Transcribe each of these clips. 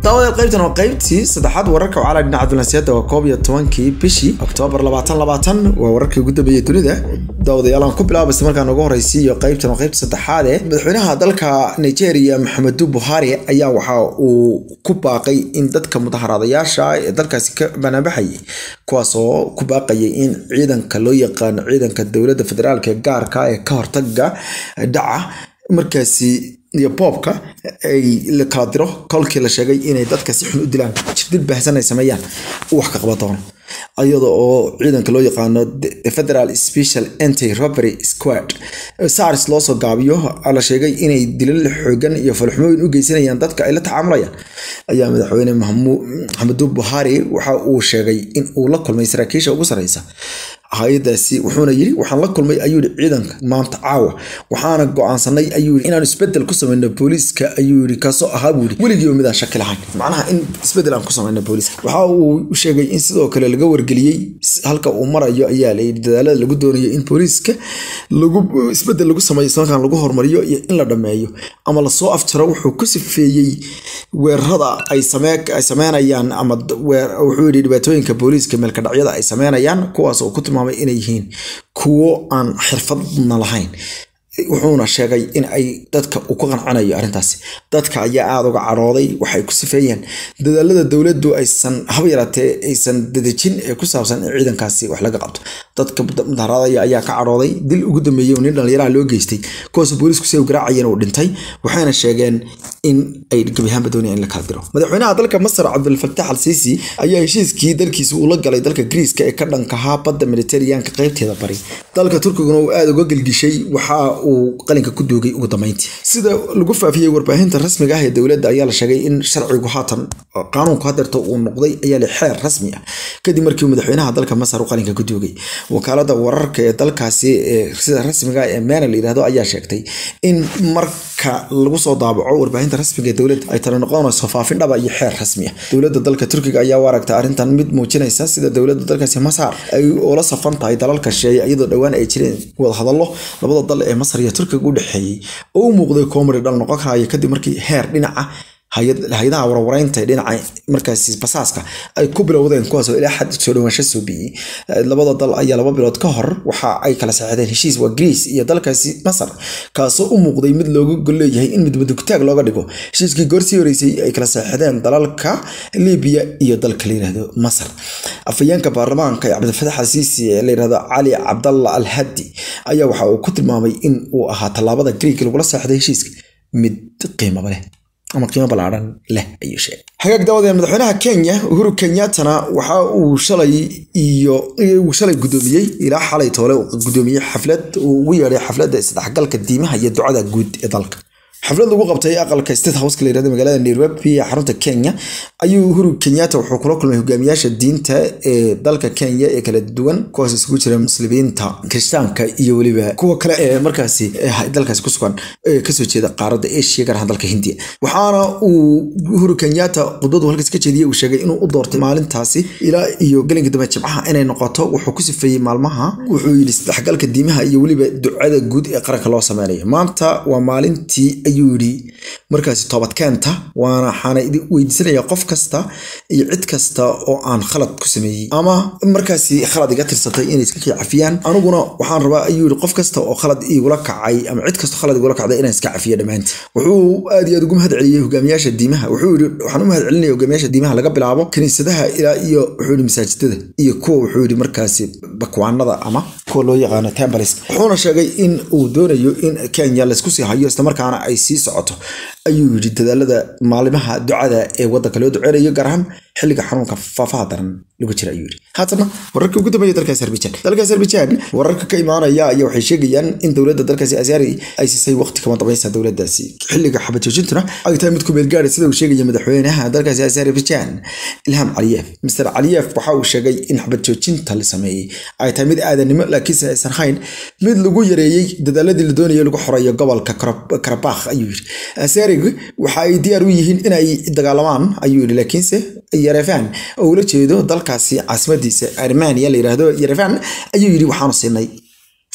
daawadayaal qaybtan waa qaybtii saddexaad wararka wacala dhinaca dulansiyaadda waa koob iyo tobankii bishii oktoobar labaatan labaatan waa wararkii ugu dambeeyey dunida daawadayaal aan ku bilaaba isla markaan ugu horeysiiyo qaybtan waa qaybta saddexaad ee madaxweynaha dalka nigeria maxamedu buhari ayaa waxa uu ku baaqay in dadka mudaharaadayaasha ee dalkaasi ka banaanbaxayay kuwaas oo ku baaqayay in ciidanka loo yaqaano ciidanka dowladda federaalk ee gaarka ee ka hortaga dhaca markaasi iyo boobka ay la kala diro kolkii la sheegay inay dadka si xun u dilaan jirdil baahsan ay sameeyaan wax ka qaba doono iyada oo ciidanka loo yaqaano federal special anti robbery squad sars loo soo gaabiyo la sheegay inay dilal xoogan iyo falxumooyin u geysanayaan dadka ay la tacaamulayaan ayaa madaxweyne maxamedu buhari waxa uu sheegay in uu la kulmay saraakiisha ugu sareysa hay-adaasi wuxuuna yiri waxaan la kulmay ayuu yiri ciidanka maanta caawa waxaana go-aansanay ayuu yiri inaan isbedel ku sameyno booliiska ayuu yiri kaasoo ahaa buu yiri weligiiba midaan shaki lahayn macnaha in isbedel aan ku sameyno booliiska waxa uu sheegay in sidoo kale laga wargeliyey halka uu marayo ayaa la yidhi dadaalada lagu doonayo in booliiska lagu isbedel lagu sameeyo islamarkaan lagu horumariyo iyo in la dhameeyo ama lasoo afjaro wuxuu ku sifeeyey weerarada ay sameynayaan ama wuxuu yidhi dhibaatooyinka booliiska meelkadhacyada ay sameynayaan kuwaas oo ku tilmaamay inay yihiin kuwo aan xirfadna lahayn wuxuuna sheegay in ay dadka uu ku qancanayo arrintaasi dadka ayaa aada uga cadhooday waxay ku sifeeyeen dadaalada dowladdu aysan haba yaraatee aysan dadejin ee ku saabsan in ciidankaasi wax laga qabto dadka mudaharaadaya ayaa ka cadhooday dil ugu dambeeyey oo nin dhallinyaraha loo geystay kuwaas booliisku si garaacayeen uu dhintay waxayna sheegeen in ay gebiahaanba doonayaan in la kala diro madaxweynaha dalka masar cabdulfatax al siisi ayaa heshiiskii dalkiisa uu la galay dalka griiska ee ka dhankahaa badda mediteraneanka qaybteeda bari dalka turkiguna uu aada uga gelgishay waxaa uu qalinka ku duugay ugu dambeyntii sida lagu faafiyey warbaahinta rasmiga ah ee dowladda ayaa la sheegay in sharcigu haatan qaanuunku hadeerta uu noqday ayaa le xeer rasmi ah kadib markii madaxweynaha dalka masar uu qalinka ku duugay wakaalada wararka ee dalkaasi ee sida rasmiga ee mena la yidhahdo ayaa sheegtay in marka lagu soo daabaco warbaahinta rasmiga ee dowladda ay tala noqonayso faafin dhaba iyo xeer rasmi ah dowladda dalka turkiga ayaa u aragta arrintan mid muujinaysa sida dowladda dalkaasi masar ay ula safan tahay dalalka sheeye iyadoo dhowaan ay jireen wadahadallo labada dal ee masar iyo turkiga u dhexeeyey oo u muuqday koomari dhal noqon karaya kadib markii heer dhinaca hay-adaha warwareynta dhinaca markaasi basaaska ay ku bilowdeen kuwaasoo ilaa xad soo dhawaansho soo biyey labada dal ayaa laba bilood ka hor waxa ay kala saxeexdeen heshiis waa greece iyo dalkaasi masar kaasoo u muuqday mid looga golleeyahay in midmadugtaag looga dhigo heshiiskii goorsii horeysay ay kala saxeexdeen dalalka libiya iyo dalka la yirahdo masar afhayeenka baarlamaanka ee cabdilfatax alsiisi ee la yirahdo cali cabdalla al hadi ayaa waxa uu ku tilmaamay in uu ahaa tallaabada greek lagula saxday heshiiska mid qiimaba leh ama qiimo ballaaran leh ayuu sheegay hagaag daawadee madaxweynaha kenya uhuru kenyattana waxa uu shalay iyo uu shalay guddoomiyey ilaa xalay toole uu guddoomiyey xaflad uu ugu yeedhay xafladda isdhexgalka diimaha iyo ducada guud ee dalka xaflad lagu qabtay aqalka state houseka la yirahdo magaalada nairobi ee xarunta kenya ayuu uhuru kenyatta wuxuu kula kulmay hogaamiyaasha diinta ee dalka kenya ee kala duwan kuwaas isugu jira muslimiinta kirishtaanka iyo weliba kuwa kale ee markaasi dalkaasi ku sugan ee kasoo jeeda qaaradda asia gaar ahaan dalka hindiya waxaana uu uhuru kenyatta khudbadu halkaas ka jeediyey uu sheegay inuu u doortay maalintaasi ilaa iyo gelinka dambe jimcaha inay noqoto wuxuu ku sifeeyey maalmaha wuxuu yidhi isdhexgalka diimaha iyo weliba ducada guud ee qaranka loo sameynayo maanta waa maalintii ayuu yidhi markaasi toobadkeenta waana waxaana weydiisanaya qof kasta iyo cid kasta oo aan khalad ku sameeyey ama markaasi khalad iga tirsatay inay iska kii cafiyaan aniguna waxaan rabaa ayuu yidhi qof kasta oo khalad igula kacay ama cid kasta khalad igula kacday inaan iska cafiyo dhammaantii wuxuu aad iyo aad ugu mahad celiyey hogaamiyaasha diimaha wuxuu yidhi waxaan u mahad celinaya hogaamiyaasha diimaha laga bilaabo kiniisadaha ilaa iyo wuxuu yidhi masaajidada iyo kuwa wuxuu yidhi markaasi bakwaanada ama kuwa loo yaqaano tembalis wuxuuna sheegay in uu doonayo in kenya laysku sii hayo islamarkaana ay sii socoto ayuu yidhi dadaalada maalimaha ducada ee waddanka loo duceynayo gaar ahaan xilliga xanuunka faafaha daran lagu jira ayuu yidhi haatana wararka ugu dambeeya dalka azerbaijan dalka azerbaijan wararka ka imaanaya ayaa waxay sheegayaan in dowladda dalkaasi azari ay siisay waqti kama dambaysa dowladdaasi xilliga xabad joojintuna ay tahay mid ku meel gaadhay sida uu sheegaya madaxweynaha dalkaasi azerbaijan ilham caliyev mr caliyev waxa uu sheegay in xabad joojinta la sameeyey ay tahay mid aadanimo laakiinse aysan hayn mid lagu yareeyey dadaaladii la doonayay lagu xoreeyo gobolka karabakh ayuu yidhi azerig waxa ay diyaar u yihiin inay dagaalamaan ayuu yidhi laakiinse yerevan oo ula jeedo dalkaasi caasimadiisa armania la yidhaahdo yerevan ayuu yidhi waxaanu siinay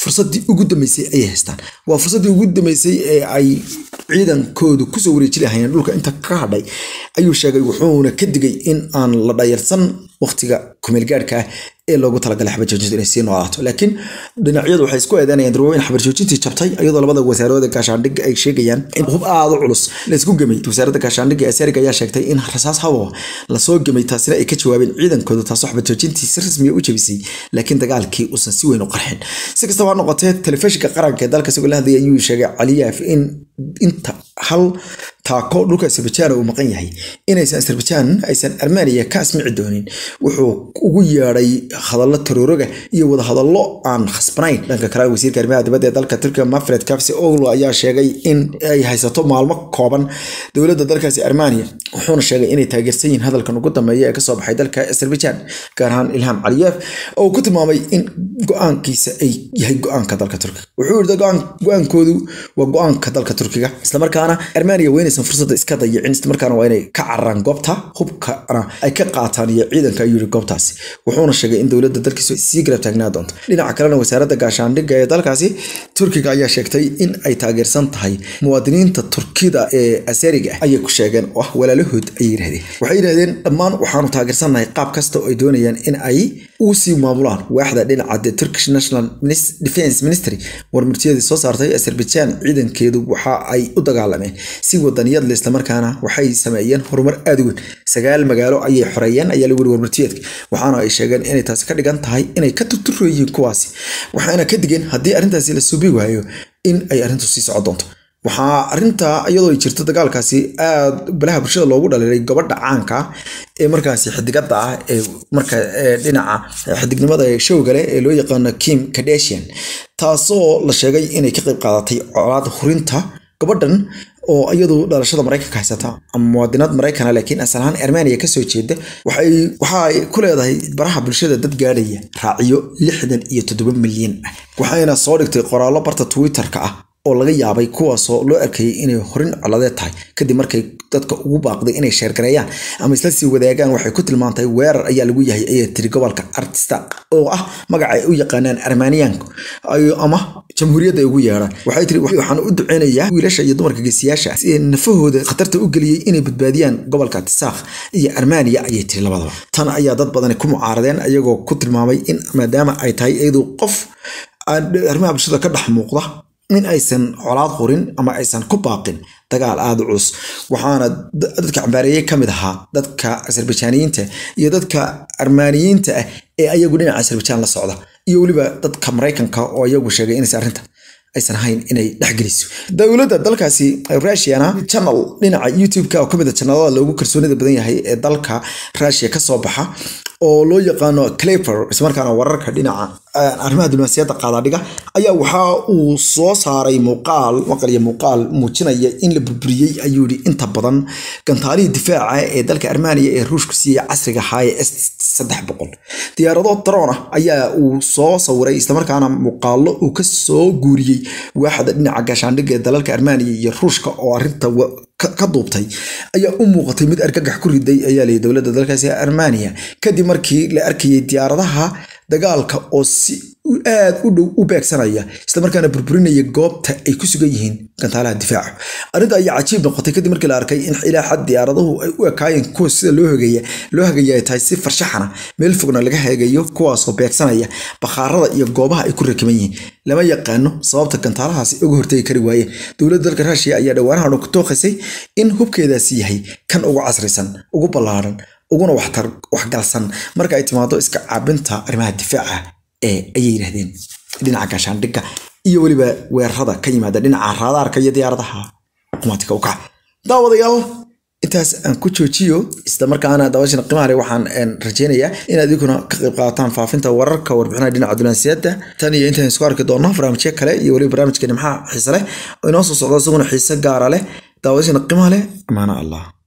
fursadii ugu dambeysay ayay haystaan waa fursadii ugu dambeysay ee ay ciidankoodu kusoo wareeji lahayeen dhulka inta ka hadhay ayuu sheegay wuxuuna ka digay in aan la dhayarsan waqtiga kumeelgaadhka ah ee loogu talagalay xabarjoojinta inay sii noolaato laakiin dhinacyadu waxay isku eedeynayaan darwooyin xabarjoojintii jabtay iyadoo labada wasaaradooda gaashaandhigga ay sheegayaan in hub aada u culus la isku gemay wasaaradda gaashaandhigga ee sariga ayaa sheegtay in rasaas hawa lasoo gemay taasina ay ka jawaabeen ciidankooda taasoo xabarjoojintii si rasmiya u jabisay laakiin dagaalkii uusan si weyn u qarxin si kastaba ha noqotee telefishinka qaranka ee dalka isagoo la hadlayay ayuu sheegay caliyaaf in inta hal taako dhulka azerbaijan uu maqan yahay inaysan azerbaijan aysan armeniya ka asmici doonin wuxuu ugu yeedhay hadallo tarooroga iyo wadahadallo aan khasbanayn dhanka kale wasiirka arrimaha dibadda ee dalka turkiga mafred kafsi oglo ayaa sheegay in ay haysato maalmo kooban dowladda dalkaasi armeniya wuxuuna sheegay inay taageersan yihiin hadalkan ugu dambeeya ee kasoo baxay dalka azerbaijan gaar ahaan ilham caliyev oo ku tilmaamay in go-aankiisa ay yahay go-aanka dalka turkiga wuxuu yidhi go-aankoodu waa go-aanka dalka turkiga islamarkaana armeniya weynaysan fursadda iska dayicin islamarkaana waa inay ka cararaan goobta hubkana ay ka qaataan iyo ciidanka ayuu yidhi goobtaasi wuxuuna sheegay in dowladda dalkiisu sii garab taagnaa doonto dhinaca kalena wasaaradda gaashaandhigga ee dalkaasi turkiga ayaa sheegtay in ay taageersan tahay muwaadiniinta turkida ee asariga ah ayay ku sheegeen oo ah walaalahood ayay yidhahdeen waxay yidhahdeen dhammaan waxaanu taageersannahay qaab kasta oo ay doonayaan in ay uu sii maamulaan waaxda dhinaca the turkish national defense ministry warmartiyadii soo saartay azerbaijan ciidankeedu waxa ay u dagaalameen si wadaniyad le islamarkaana waxay sameeyeen horumar aada u weyn sagaal magaalo ayay xoreeyeen ayaa lagu yiri warmartiyeedka waxaana ay sheegeen inay taasi ka dhigan tahay inay ka turturo yihiin kuwaasi waxaana ka digeen haddii arrintaasi la suubi waayo in ay arrintu sii socon doonto waxaa arinta iyadoo ay jirto dagaalkaasi aada balaha bulshada loogu dhaliilay gabadha caanka ee markaasi xidigada ah ee marka dhinaca xidignimada showgale ee loo yaqaano kim kadeshian taasoo la sheegay inay ka qayb qaadatay colaad hurinta gabadhan oo iyadu dhalashada maraykanka haysata ama muwaadinad maraykana laakiin asal ahaan armeniya kasoo jeeda waxay waxa ay ku leedahay baraha bulshada dad gaadhaya raaciyo lixdan iyo toddoba milyan ah waxayna soo dhigtay qoraallo barta twitter-ka ah oo laga yaabay kuwaasoo loo arkayay inay horin coladeed tahay kadib markay dadka ugu baaqday inay sheergareeyaan ama isla sii wadaagaan waxay ku tilmaantay weerar ayaa lagu yahay ayay tiri gobolka artistan oo ah magaca ay u yaqaanaan armaniyaanku ama jamhuuriyadda ay ugu yeedhaan waxay tiri waxaan u duceynayaa wiilasha iyo dumarka geesiyaasha si nafahooda khatarta u geliyey inay badbaadiyaan gobolka tisaakh iyo armaniya ayay tiri labadaba tan ayaa dad badani ku mucaaradeen ayagoo ku tilmaamay in maadaama ay tahay iyadu qof arrimaha bulshada ka dhex muuqda in aysan colaad qorin ama aysan ku baaqin dagaal aada u culus waxaana dadka cambaareeyey ka mid ahaa dadka azerbaijaaniyiinta iyo dadka armaaniyiinta ah ee ayagu dhinaca azerbaijan la socda iyo weliba dadka maraykanka oo iyagu sheegay inaysan arrinta aysan ahayn inay dhexgeliso dowladda dalkaasi russiana channel dhinaca youtube-ka oo kamid a channelada loogu kalsoonida badan yahay ee dalka russia kasoo baxa oo loo yaqaano claper ismarkaana wararka dhinaca arrimaha diblomaasiyadda qaadaadhiga ayaa waxa uu soo saaray muuqaal maqal iyo muuqaal muujinaya in la burburiyey ayuu yihi inta badan gantaalihii difaaca ee dalka armaniya ee ruushku siiyey casriga ahaa ee s saddex boqol diyaarado daroon ah ayaa uu soo sawiray islamarkaana muuqaalo uu ka soo guuriyey waaxda dhinaca gaashaandhigga ee dalalka armaniya iyo ruushka oo arrinta ka duubtay ayaa u muuqatay mid argagax ku riday ayaa layii dowladda dalkaasi armaniya kadib markii la arkayay diyaaradaha dagaalka oo si aad u dhow u beegsanaya islamarkaana burburinaya goobta ay ku sugan yihiin gantaalaha difaaca arrinta ayaa cajiib noqotay kadib markii la arkay in ilaa xad diyaaraduhu ay u ekaayeen kuwa sida loo hagaya loo hagaya ay tahay si farshaxana meel fogna laga hagayo kuwaasoo beegsanaya bakhaarada iyo goobaha ay ku rakiban yihiin lama yaqaano sababta gantaalahaasi uga hortegi kari waayeen dowladda dalka ruushiya ayaa dhowaanahan ku tooqisay in hubkeedaasi yahay kan ugu casrisan ugu ballaaran uguna waxtar waxgalsan marka ay timaado iska caabinta arrimaha difaaca ee ayay yidhahdeen dhinaca gaashaandhigga iyo weliba weerarada ka yimaada dhinaca raadaarka iyo diyaaradaha qumaatiga u kaca daawadayaal intaas aan ku joojiyo isla markaana daawashana qiimaha leh waxaan rajeynayaa inaad idinkuna ka qayb qaadataan faafinta wararka warbixinaha dhinaca dunansiyadda tan iyo intaan isku arki doonno barnaamijyo kale iyo weliba barnaamijka nimxaa xiise leh oo inoo soo socdo isaguna xiise gaara leh daawashana qiimaha leh amaana allah